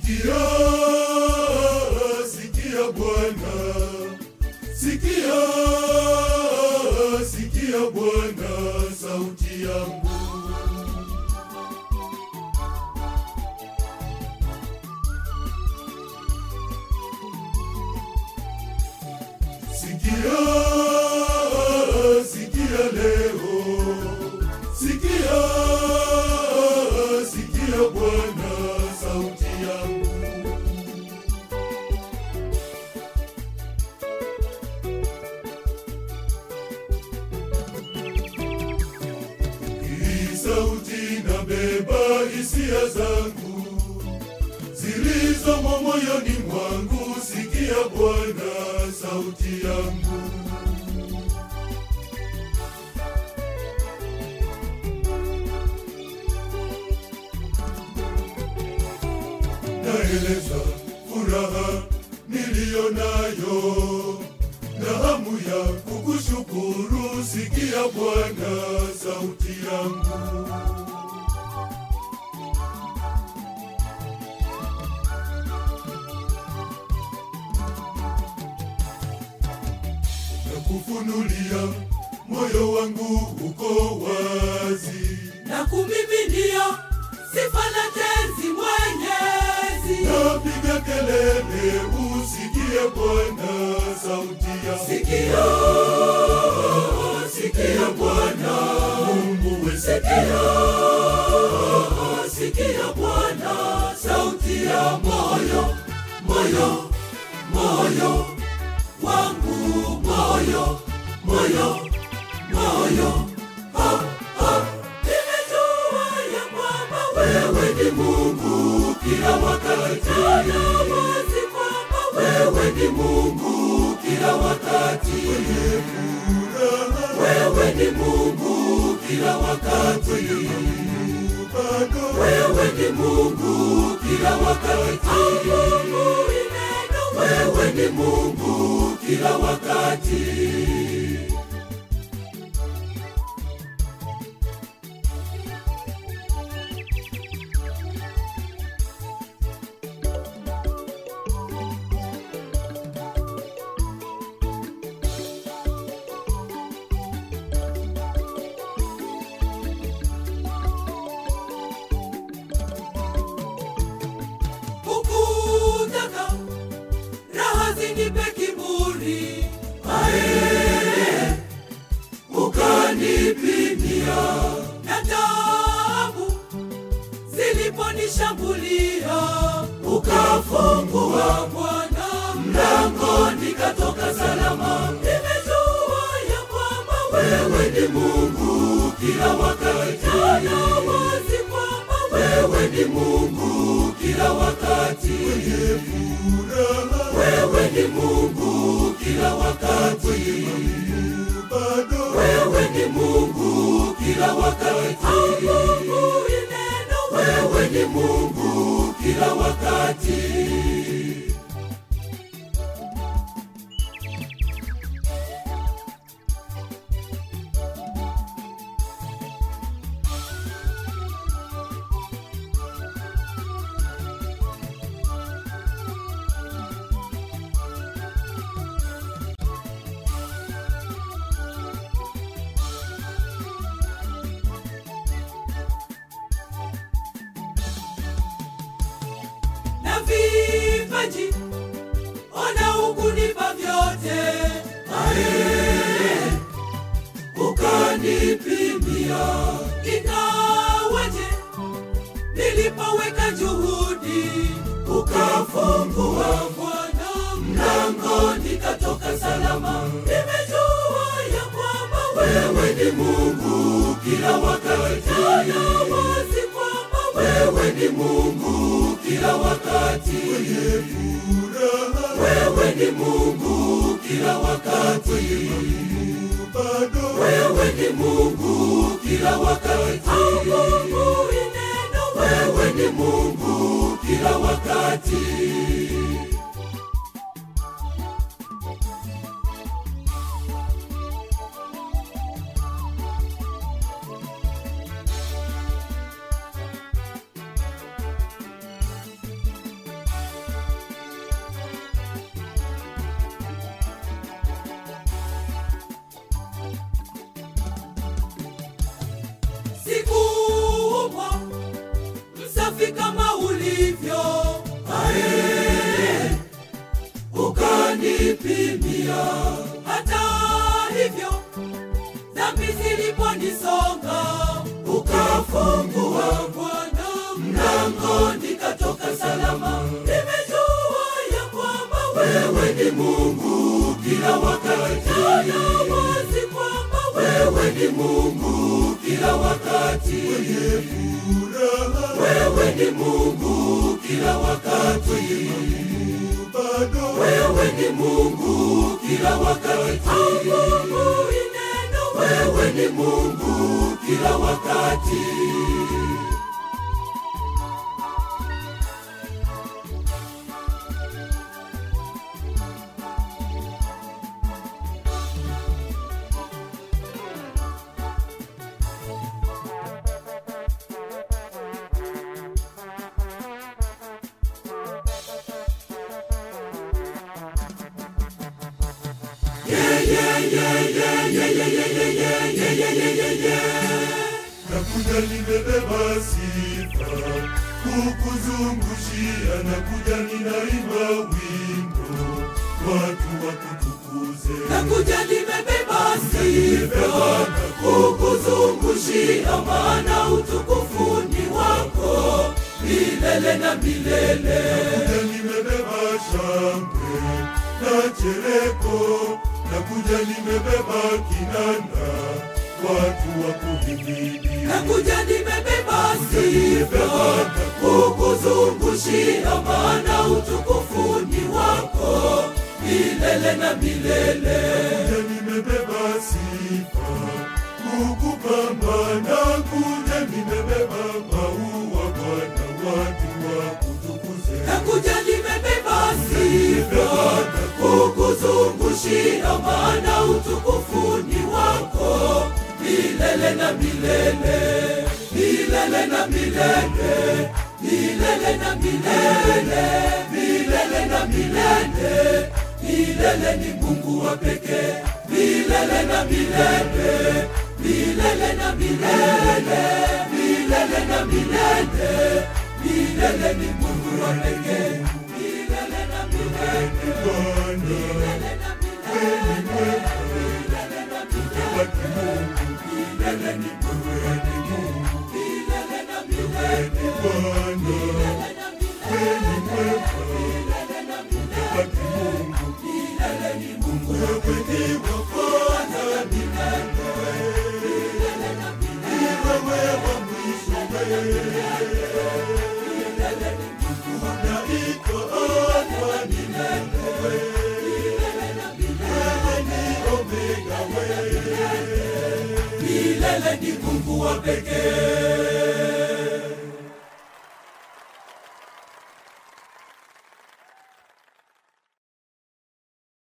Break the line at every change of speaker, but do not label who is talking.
Sikia, sikia Bwana, sikia, sikia Bwana sauti yangu. Sikia, sikia leo, sikia, sikia Bwana sauti yangu. Hii sauti nabeba hisia zangu zilizomo moyoni mwangu. Sikia Bwana sauti yangu. Naeleza furaha niliyo nayo na hamu ya kukushukuru. Sikia Bwana sauti yangu. na kufunulia moyo wangu uko wazi,
na kumiminia sifa na tenzi Mwenyezi.
napiga kelele, usikie Bwana sauti ya
Sikia, sikia Bwana
Mungu we,
sikia, sikia Bwana sauti ya moyo, moyo, moyo wangu, moyo, moyo, moyo. Ha, ha. Nimejua ya kwamba wewe ni Mungu kila wakati, na wazi kwamba wewe ni Mungu kila wakati. Wewe ni Mungu kila wakati.
bado
Wewe ni Mungu kila wakati. Mungu ni neno. Wewe ni Mungu kila wakati. Hukutaka raha zinipe kiburi, ae, ukanipimia na taabu ziliponishambulia, ukafungua Bwana mlango, nikatoka salama. Nimejua ya kwamba wewe ni Mungu kila wakati, na wazi kwamba wewe ni Mungu kila wakati.
furaha
Wewe ni Mungu kila wakati.
bado
Wewe ni Mungu kila wakati. Mungu ni neno. Wewe ni Mungu kila wakati. na vipaji ona ukunipa vyote ae ukanipimia ingawaje nilipoweka juhudi ukafungua Bwana mlango nikatoka salama nimejua ya kwamba wewe ni Mungu kila wakati na wazi kwamba wewe ni Mungu kila wakati
furaha
wewe ni Mungu kila wakati
bado
wewe ni Mungu kila wakati Mungu ni neno wewe ni Mungu kila wakati hata hivyo dhambi ziliponisonga ukafungua bwana mlango nikatoka salama nimejua ya kwamba wewe ni mungu kila wakati na wazi kwamba wewe ni mungu kila wakati wewe ni mungu kila wakati wewe ni mungu kila wakati mungu ineno wewe ni mungu kila wakati
nakuja nimebeba sifa kukuzungushia nakuja ninaimba wimbo watu wakutukuze
nakuja nimebeba sifa kukuzungushia maana utukufu ni wako milele na milele
nakuja nimebeba shangwe na chereko nakuja nimebeba kinanda watu wakuhimidi
nakuja nimebeba sifa kukuzungushia maana utukufu ni wako milele na milele
Nakuja nimebeba sifa kukupamba nakuja nimebeba maua Bwana watu wakutukuze
nakuja nimebeba sifa kukuzungushia maana utukufu ni wako milele na milele milele na milele milele na milele milele na milele milele ni mungu wa pekee milele na milele milele na milele milele na milele milele ni mungu wa pekee milele na milele
Bwana
milele na milele milele na milele
wa kimungu
milele ni mungu wa pekee milele na milele
Bwana
milele na milele milele na milele
wa kimungu
milele ni mungu wa
wewe ni wa kwanza
milele na milele
ni wewe wa mwisho
milele ni mungu wa
unaitwa Alfa ni wewe
milele na milele
wewe ni Omega wewe
milele ni mungu wa pekee